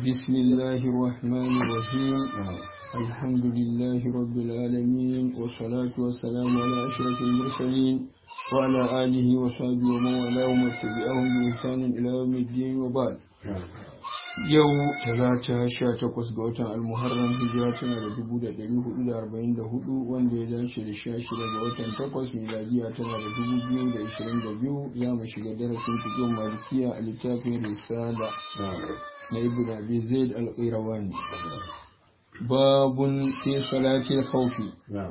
بسم الله الرحمن الرحيم الحمد لله رب العالمين والصلاة والسلام على أشرف المرسلين وعلى آله وصحبه ومن والاه ومن تبعهم بإحسان إلى يوم الدين وبعد yau talata sha takwas ga watan almuharram hijira tana da dubu da ɗari hudu da arba'in da hudu wanda ya dace da sha shida ga watan takwas miladiya tana da dubu biyu da ishirin da biyu za mu shiga darasin cikin malikiya a littafin risala na ibn abi zaid al-qirawani babun fi salatil khawfi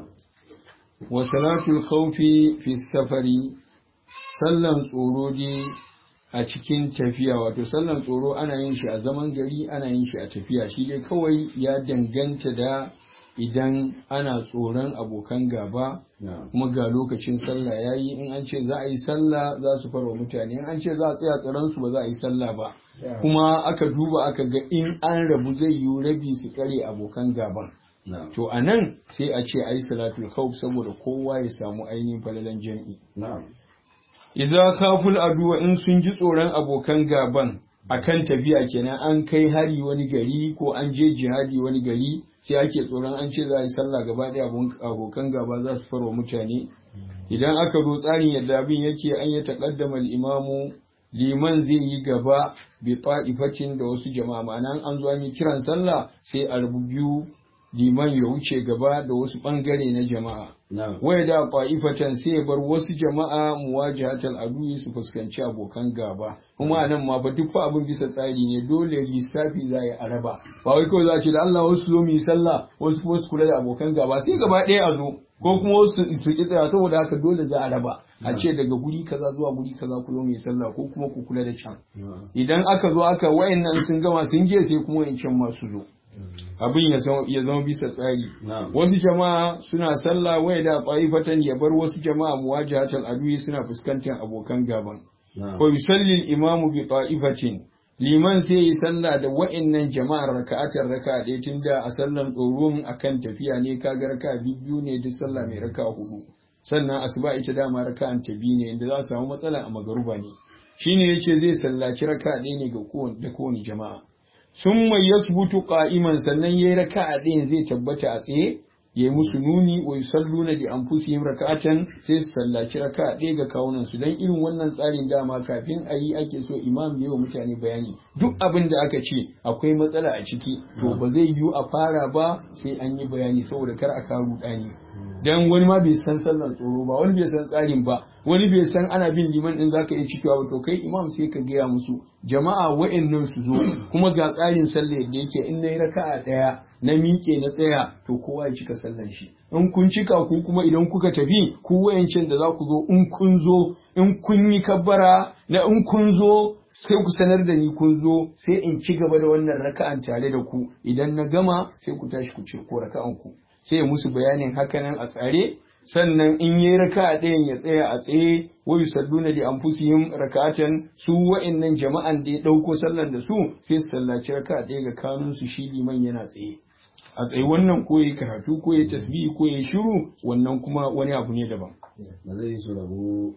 wa salatul khawfi fi safari sallan tsoro dai a cikin tafiya wato sallan tsoro ana yin shi a zaman gari ana yin shi a tafiya shi dai kawai ya danganta da idan ana tsoron abokan gaba kuma ga lokacin sallah ya yi in an ce za a yi sallah za su farwa mutane in an ce za a tsaya tsaron su ba za a yi sallah ba kuma aka duba aka ga in an rabu zai yi rabi su kare abokan gaban to a nan sai a ce a yi salatul khawf saboda kowa ya samu ainihin falalan jam'i Iza kaful aduwa in sun ji tsoron abokan gaban akan tafiya kenan an kai hari wani gari ko an je jihadi wani gari sai ake tsoron an ce za a yi sallah gaba ɗaya abokan gaba za su farwa mutane idan aka zo tsarin yadda abin yake an yi taƙaddama imamu liman zai yi gaba bi fa'ifatin da wasu jama'a ma'ana an zo an yi kiran sallah sai a rubu biyu liman ya wuce gaba da wasu ɓangare na jama'a. Wai da ƙwa'ifatan sai ya bar wasu jama'a muwajihatal aduyi su fuskanci abokan gaba. Kuma nan ma fa duk fa abin bisa tsari ne dole lissafi za a araba. Ba wai kawai za a ce da Allah wasu zo mu yi sallah wasu kuma su kula da abokan gaba sai gaba ɗaya a zo. Ko kuma wasu su ki tsaya saboda haka dole za a raba. A ce daga guri kaza zuwa guri kaza ku zo mu yi sallah ko kuma ku kula da can. Idan aka zo aka wayannan sun gama sun je sai kuma wayancan masu zo. abin ya zama bisa tsari wasu jama'a suna sallah waya da fatan ya bar wasu jama'a muwajahatal adui suna fuskantar abokan gaban ko yusalli imamu bi ta'ifatin liman sai yi sallah da wa'annan jama'ar raka'atar raka ɗaya tunda a sallan tsoron akan tafiya ne kaga raka biyu ne duk sallah mai raka hudu sannan asuba ita dama raka'an ta biyu ne inda za su samu matsala a magaruba ne shine yace zai sallaci raka ɗaya ne ga kowane kowane jama'a sun mai yasbutu qa'iman sannan yayi raka'a ɗayan zai tabbata a tsaye yayi musu nuni wa yusalluna li anfusihim raka'atan sai su sallaci raka'a ɗaya ga kawunan su dan irin wannan tsarin dama kafin a yi ake so imam ya wa mutane bayani duk abin da aka ce akwai matsala a ciki to ba zai yiwu a fara ba sai an yi bayani saboda kar a kawo rudani dan wani ma bai san sallan tsoro ba wani bai san tsarin ba wani bai san ana bin liman din zaka iya cikewa ba to kai imam sai ka gaya musu jama'a wa'annan su zo kuma ga tsarin sallah yadda yake in nayi raka'a daya na miƙe na tsaya to kowa ya cika sallan shi in kun cika ku kuma idan kuka tafi ku wayancin da za ku zo in kun zo in kun yi kabbara na in kun zo sai ku sanar da ni kun zo sai in ci gaba da wannan raka'an tare da ku idan na gama sai ku tashi ku ci ko raka'an ku sai ya musu bayanin hakanan a tsare sannan in yi raka ɗayan ya tsaya a tsaye wa yusalluna li anfusihim raka'atan su wa'annan jama'an da ya ɗauko sallan da su sai su sallaci raka ɗaya ga kanun su shi liman yana tsaye a tsaye wannan ko yayi karatu ko yayi tasbihi ko yayi shiru wannan kuma wani abu ne daban ba zai yi su rabu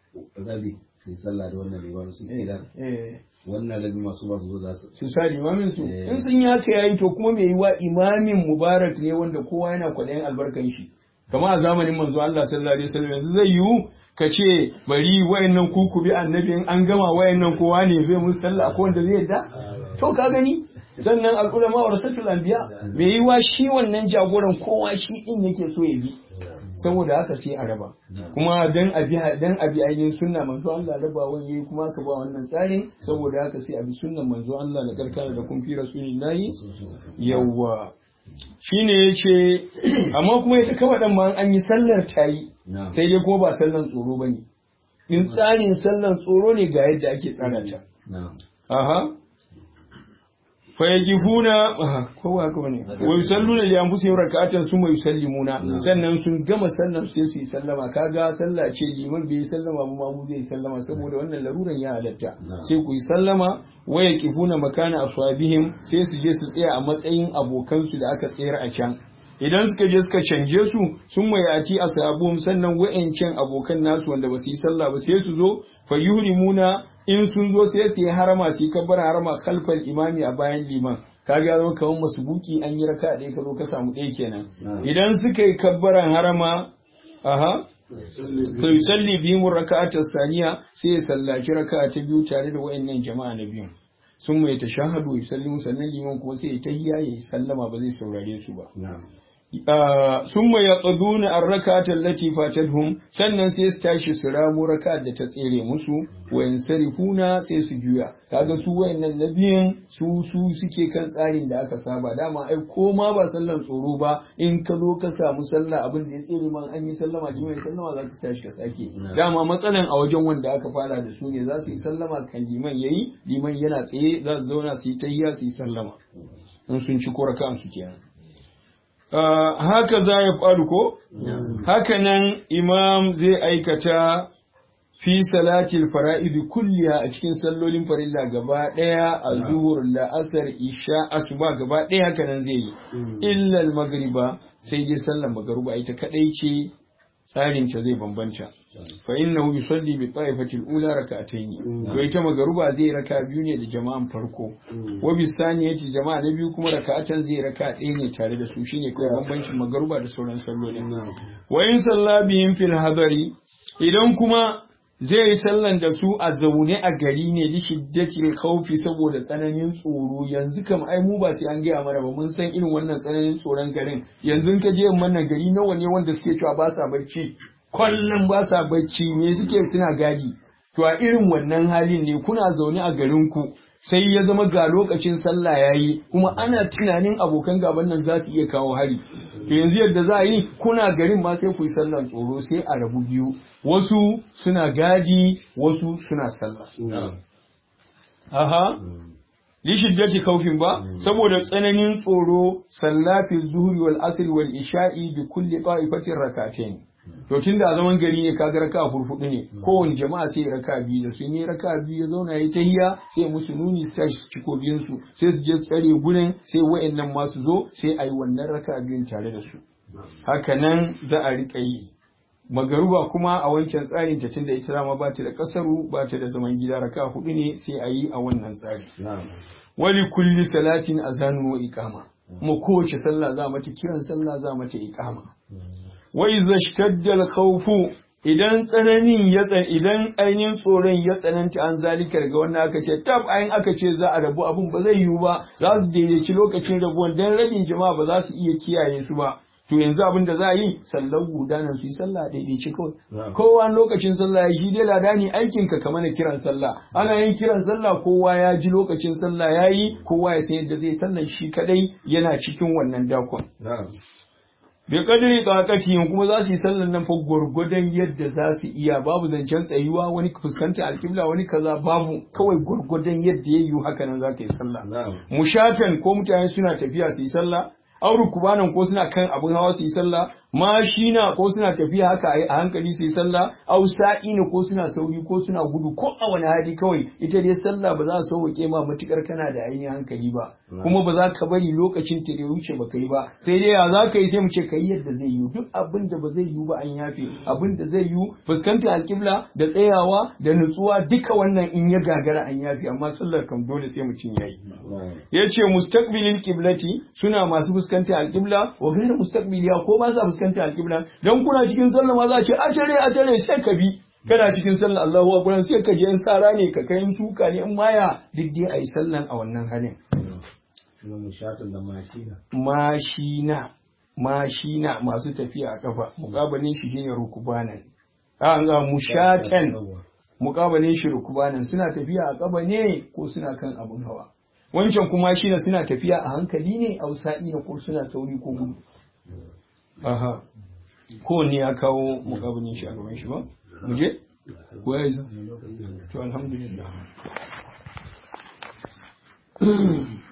rabi sai sallah da wannan liman su idan wannan rabi masu ba su zo za su su sa limamin su in sun yi haka yayi to kuma mai yiwa imamin mubarak ne wanda kowa yana kwaɗayin albarkan shi kama a zamanin manzo Allah sallallahu alaihi wasallam yanzu zai yiwu ka ce bari wayannan ku ku bi annabi in an gama wayannan kowa ne zai musu sallah ko wanda zai yadda to ka gani sannan al'ulama wa rasatul anbiya mai yiwa shi wannan jagoran kowa shi din yake so ya bi saboda haka sai a raba kuma dan abi dan abi ainihin sunna manzo Allah raba wani kuma ka ba wannan tsarin saboda haka sai abi sunnan manzo Allah da karkara da kun fi rasulillahi yawwa shine yace amma kuma ita kawai dan ma an yi sallar tayi sai dai kuma ba sallan tsoro bane in tsarin sallan tsoro ne ga yadda ake tsara ta aha fayajifuna kowa haka bane wa yusalluna li anfusihim rak'atan summa yusallimuna sannan sun gama sallan sai su yi sallama kaga sallah ce liman bai sallama ba mamu zai sallama saboda wannan laruran ya halatta sai ku yi sallama wa yaqifuna makana aswabihim sai su je su tsaya a matsayin abokan su da aka tsayar a can idan suka je suka canje su sun mai ati ashabum sannan wa'ancan abokan nasu wanda ba su yi sallah ba sai su zo fa yuhrimuna in sun zo sai su yi harama su yi kabbar harama khalfal imami a bayan liman kaga ya zama kamar masubuki an yi raka ɗaya ka zo ka samu ɗaya kenan idan suka yi kabbaran harama aha fa yusalli bihim raka'ata saniya sai ya sallaci raka'a ta biyu tare da wayannan jama'a na biyu sun mai tashahadu ya sallimu sannan liman kuma sai ya tahiyya ya sallama ba zai saurare su ba sun mai yaƙaduna an raka tallati fatadhum sannan sai su tashi su ramu raka da ta tsere musu wayan sarifuna sai su juya kaga su wayannan na biyan su su suke kan tsarin da aka saba dama ai ko ma ba sallan tsoro ba in ka zo ka samu sallah abin da ya tsere man an yi sallama da mai sallama za ka tashi ka sake dama matsalan a wajen wanda aka fara da su ne za su yi sallama kan liman yayi liman yana tsaye za su zauna su yi tayya su yi sallama in sun ci ko raka'an su kenan haka za ya faru ko? Haka nan imam zai aikata fi salatil fara'idi kulliya a cikin sallolin farilla gaba ɗaya a zuhur la'asar isha asuba gaba ɗaya haka nan zai yi. Illal magriba sai dai sallar magaruba ita kaɗai ce tsarin ta zai bambanta. Fa innahu yusalli bi ta'ifatil ula rak'atayn. To ita magaruba zai raka biyu ne da jama'an farko. Wa bi saniyati jama'a na biyu kuma raka'atan zai raka ɗaya ne tare da su shine kawai bambancin magaruba da sauran sallolin. Wa in salla bihim fil hadari idan kuma zai yi sallan da su a zaune a gari ne da shiddatil khawfi saboda tsananin tsoro yanzu kam ai mu ba sai an gaya mana ba mun san irin wannan tsananin tsoron garin yanzu ka je wannan gari nawa ne wanda suke cewa ba sa bacci kullum ba sa bacci me suke suna gadi to a irin wannan halin ne kuna zaune a garin ku sai ya zama ga lokacin sallah yayi kuma ana tunanin abokan gaban nan za su iya kawo hari to yanzu yadda za a yi kuna garin ma sai ku yi sallan tsoro sai a rabu biyu wasu suna gadi wasu suna sallah aha lishiddati kaufin ba saboda tsananin tsoro sallafi zuhri wal asr wal isha'i bi kulli qa'ifatin rak'atayn to tun da zaman gari ne kaga raka furfudu ne kowane jama'a sai raka biyu da sun yi raka biyu ya zauna ya tahiya sai musu nuni su tashi ciko biyun su sai su je tsare gurin sai wa'annan ma su zo sai ayi wannan raka biyun tare da su haka nan za a rika yi magaruba kuma a wancan tsarin ta tunda ita ma ba ta da kasaru ba ta da zaman gida raka hudu ne sai a yi a wannan tsari wali kulli salatin azanu wa iqama mu kowace sallah za mata kiran sallah za mata iqama wa iza shtadda al-khawfu idan tsananin ya tsan idan ainihin tsoron ya tsananta an zalika daga wannan aka ce tab ayin aka ce za a rabu abun ba zai yiwu ba za su daidaici lokacin rabuwan dan rabin jama'a ba za su iya kiyaye su ba to yanzu abin da za a yi sallar gudanar su yi sallah daidaici kawai kowa lokacin sallah ya shi dai ladani aikin ka kamar na kiran sallah ana yin kiran sallah kowa ya ji lokacin sallah ya yi kowa ya san yadda zai sallan shi kadai yana cikin wannan dakon bai kadiri tsakati kuma za su yi sallan nan fa gwargwadon yadda za su iya babu zancen tsayuwa wani fuskanta alkibla wani kaza babu kawai gwargwadon yadda ya yiwu haka nan za ka yi sallah mushatan ko mutane suna tafiya su yi sallah auru kubanan ko suna kan abin hawa su yi sallah mashina ko suna tafiya haka a hankali su yi sallah au sa'ina ko suna sauri ko suna gudu ko a wani hali kawai ita dai sallah ba za su sauke ma matukar kana da ainihin hankali ba kuma ba za ka bari lokacin ta da wuce ba kai ba sai dai ya za ka yi sai mu ce kai yadda zai yi duk abin da ba zai yi ba an yafe abin da zai yi fuskantar alkibla da tsayawa da nutsuwa duka wannan in ya gagara an yafe amma sallar kam dole sai mutum ya yi ya ce mustaqbilil qiblati suna masu fuskanta alƙibla wa gairu mustaqbiliya ko ba sa fuskanta alƙibla dan kuna cikin sallah ma za a ce a tare a tare sai ka bi kana cikin sallah Allahu akbar sai ka je in sara ne ka kai suka ne in maya duk dai ayi sallan a wannan halin mashina mashina masu tafiya a kafa muqabalin shi shine rukubanan a ga mushatan muqabalin shi rukubanan suna tafiya a kafa ne ko suna kan abun hawa wancan kuma shi ne suna tafiya a hankali ne a wasa'i ne ko suna sauri ko gudu aha kowanne ya kawo mukabilin shi a gaban shi ba mu je ko ya yi to alhamdulillah